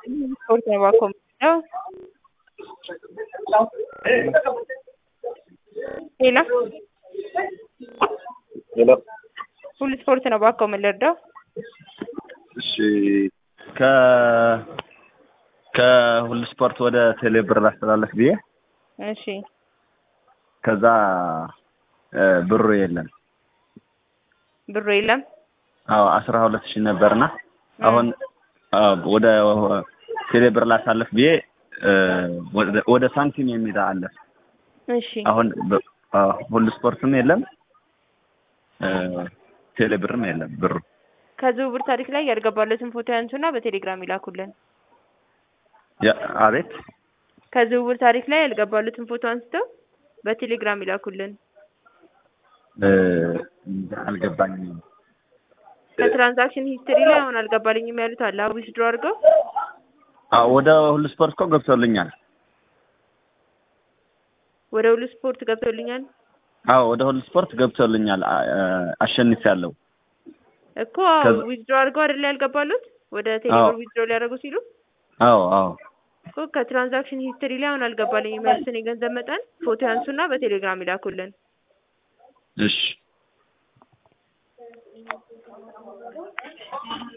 Sport ነው ባኮመደው ሄሎ ሄሎ ሁሉ ስፖርት ነው ባኮ የምንረዳው። እሺ ከ ከሁሉ ስፖርት ወደ ቴሌብር ላስተላለፍ ብዬ እሺ ከዛ እ ብሩ የለም። ብሩ የለም። አዎ አስራ ሁለት ሺህ ነበርና አሁን አዎ ወደ ቴሌብር ላሳለፍ ብዬ እ ወደ- ወደ ሳንቲም የሚል አለፍ እሺ አሁን በ- አዎ ሁሉ ስፖርትም የለም እ ቴሌብርም የለም ብሩ ከዝውውር ታሪክ ላይ ያልገባለትን ፎቶ ያንሱና በቴሌግራም ይላኩልን። ያ- አቤት ከዝውውር ታሪክ ላይ ያልገባሉትን ፎቶ አንስተው በቴሌግራም ይላኩልን። እ አልገባኝም። ከትራንዛክሽን ሂስትሪ ላይ አሁን አልገባልኝም ያሉት አለ ዊዝድሮ አድርገው አዎ ወደ ሁሉ ስፖርት እኮ ገብቶልኛል። ወደ ሁሉ ስፖርት ገብቶልኛል አዎ ወደ ሁሉ ስፖርት ገብቶልኛል። አሸንፊያለሁ። እኮ ከዛ- ዊዝድሮ አድርገው አይደለ ያልገባሉት ወደ ቴሌብር አዎ። ዊዝድሮ ሊያደርጉ ሲሉ አዎ አዎ እኮ ከትራንዛክሽን ሂስትሪ ላይ አሁን አልገባልኝም ያሉትን የገንዘብ መጠን ፎቶ ያንሱና በቴሌግራም ይላኩልን። እሺ